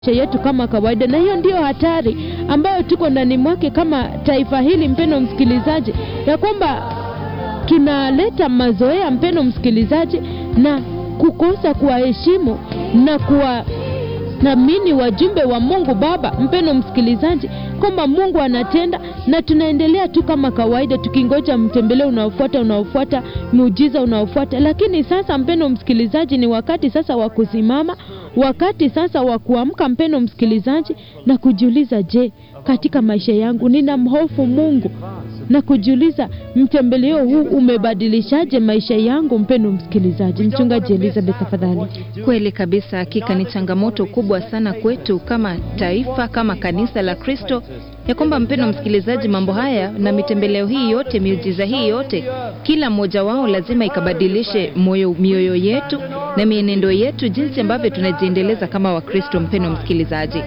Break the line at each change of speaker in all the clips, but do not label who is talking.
yetu kama kawaida, na hiyo ndiyo hatari ambayo tuko ndani mwake kama taifa hili, mpendo msikilizaji, ya kwamba tunaleta mazoea, mpendo msikilizaji, na kukosa kuwaheshimu na kuwathamini wajumbe wa Mungu Baba, mpendo msikilizaji, kwamba Mungu anatenda na tunaendelea tu kama kawaida tukingoja mtembeleo unaofuata unaofuata muujiza unaofuata. Lakini sasa, mpendo msikilizaji, ni wakati sasa wa kusimama, wakati sasa wa kuamka, mpendo msikilizaji, na kujiuliza, je, katika maisha yangu nina mhofu Mungu na kujiuliza mtembeleo huu umebadilishaje maisha yangu? Mpendo msikilizaji, mchungaji Elizabeth, tafadhali.
Kweli kabisa, hakika ni changamoto kubwa sana kwetu kama taifa, kama kanisa la Kristo, ya kwamba mpendo msikilizaji, mambo haya na mitembeleo hii yote, miujiza hii yote, kila mmoja wao lazima ikabadilishe moyo, mioyo yetu na mienendo yetu, jinsi ambavyo tunajiendeleza kama Wakristo. Mpendo msikilizaji,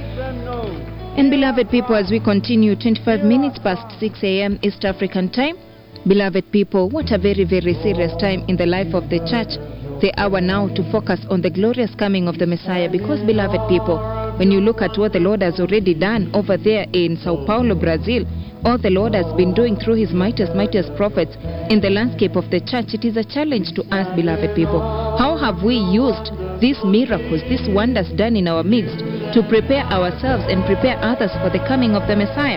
And beloved people, as we continue, 25 minutes past 6 a.m. East African time. Beloved people, what a very, very serious time in the life of the church. The hour now to focus on the glorious coming of the Messiah. Because, beloved people, when you look at what the Lord has already done over there in Sao Paulo, Brazil, all the Lord has been doing through his mightiest, mightiest prophets in the landscape of the church, it is a challenge to us, beloved people. How have we used these miracles, these wonders done in our midst to prepare ourselves and prepare others for the coming of the Messiah?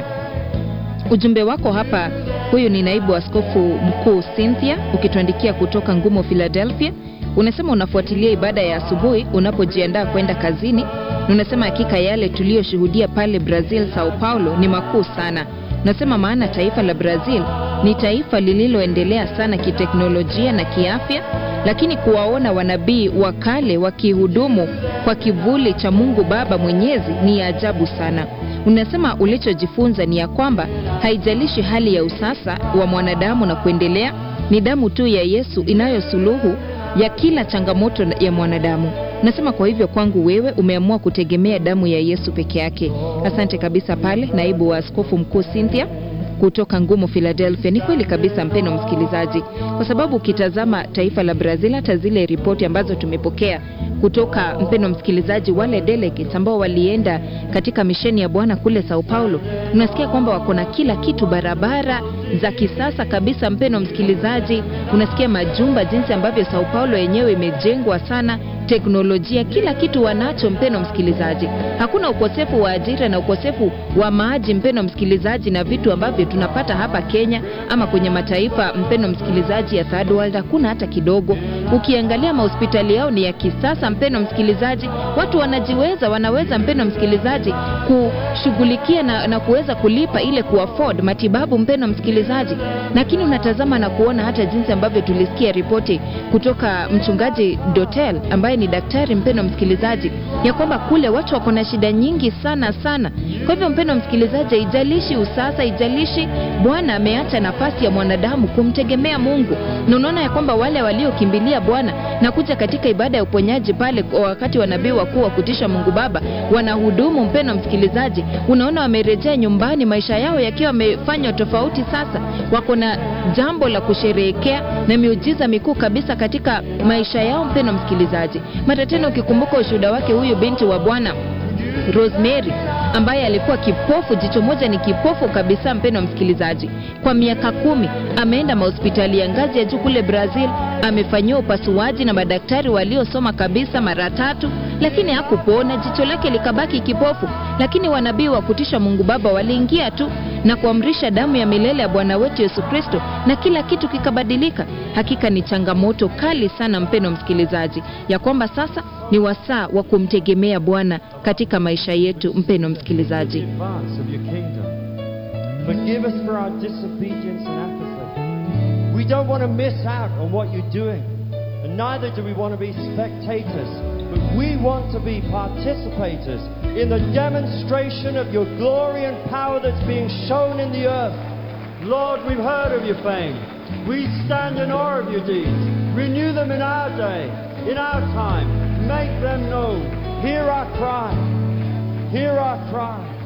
Ujumbe wako hapa, huyu ni naibu askofu mkuu Cynthia, ukituandikia kutoka Ngumo, Philadelphia. Unasema unafuatilia ibada ya asubuhi unapojiandaa kwenda kazini. Unasema hakika yale tuliyoshuhudia pale Brazil, Sao Paulo ni makuu sana. Unasema maana taifa la Brazil ni taifa lililoendelea sana kiteknolojia na kiafya, lakini kuwaona wanabii wa kale wakihudumu kwa kivuli cha Mungu Baba Mwenyezi ni ya ajabu sana. Unasema ulichojifunza ni ya kwamba haijalishi hali ya usasa wa mwanadamu na kuendelea, ni damu tu ya Yesu inayosuluhu ya kila changamoto ya mwanadamu. Nasema kwa hivyo kwangu wewe umeamua kutegemea damu ya Yesu peke yake. Asante kabisa pale naibu wa askofu mkuu Cynthia kutoka Ngumo Philadelphia. Ni kweli kabisa, mpendo msikilizaji, kwa sababu ukitazama taifa la Brazil, hata zile ripoti ambazo tumepokea kutoka mpendo msikilizaji, wale delegates ambao walienda katika misheni ya Bwana kule Sao Paulo, unasikia kwamba wako na kila kitu, barabara za kisasa kabisa. Mpendo msikilizaji, unasikia majumba, jinsi ambavyo Sao Paulo yenyewe imejengwa sana teknolojia kila kitu wanacho, mpeno msikilizaji. Hakuna ukosefu wa ajira na ukosefu wa maji, mpeno msikilizaji, na vitu ambavyo tunapata hapa Kenya ama kwenye mataifa, mpeno msikilizaji, ya third world, hakuna hata kidogo. Ukiangalia mahospitali yao ni ya kisasa, mpeno msikilizaji, watu wanajiweza, wanaweza mpeno msikilizaji, kushughulikia na, na kuweza kulipa ile kuafford matibabu, mpeno msikilizaji. Lakini unatazama na kuona hata jinsi ambavyo tulisikia ripoti kutoka mchungaji Dotel ambaye ni daktari mpendo msikilizaji, ya kwamba kule watu wako na shida nyingi sana sana. Kwa hivyo mpendo msikilizaji, haijalishi usasa, haijalishi, Bwana ameacha nafasi ya mwanadamu kumtegemea Mungu, na unaona ya kwamba wale waliokimbilia Bwana na kuja katika ibada ya uponyaji pale wakati wa nabii wakuu wa kutisha Mungu Baba wanahudumu, mpendo msikilizaji, unaona wamerejea nyumbani, maisha yao yakiwa wamefanywa tofauti. Sasa wako na jambo la kusherehekea na miujiza mikuu kabisa katika maisha yao, mpendo msikilizaji mara tena ukikumbuka ushuhuda wake huyu binti wa Bwana Rosemary ambaye alikuwa kipofu, jicho moja ni kipofu kabisa, mpendo msikilizaji, kwa miaka kumi ameenda mahospitali ya ngazi ya juu kule Brazil, amefanyiwa upasuaji na madaktari waliosoma kabisa mara tatu, lakini hakupona, jicho lake likabaki kipofu. Lakini wanabii wa kutisha Mungu Baba waliingia tu na kuamrisha damu ya milele ya Bwana wetu Yesu Kristo na kila kitu kikabadilika. Hakika ni changamoto kali sana, mpendo msikilizaji, ya kwamba sasa ni wasaa wa kumtegemea Bwana katika maisha yetu, mpendo msikilizaji.
Forgive us for our disobedience and apathy. We don't want to miss out on what you're doing, and neither do we want to be spectators, but we want to be participators in the demonstration of your glory and power that's being shown in the earth. Lord, we've heard of your fame. We stand in awe of your deeds. Renew them in our day, in our time. Make them known. Hear our cry. Hear our cry.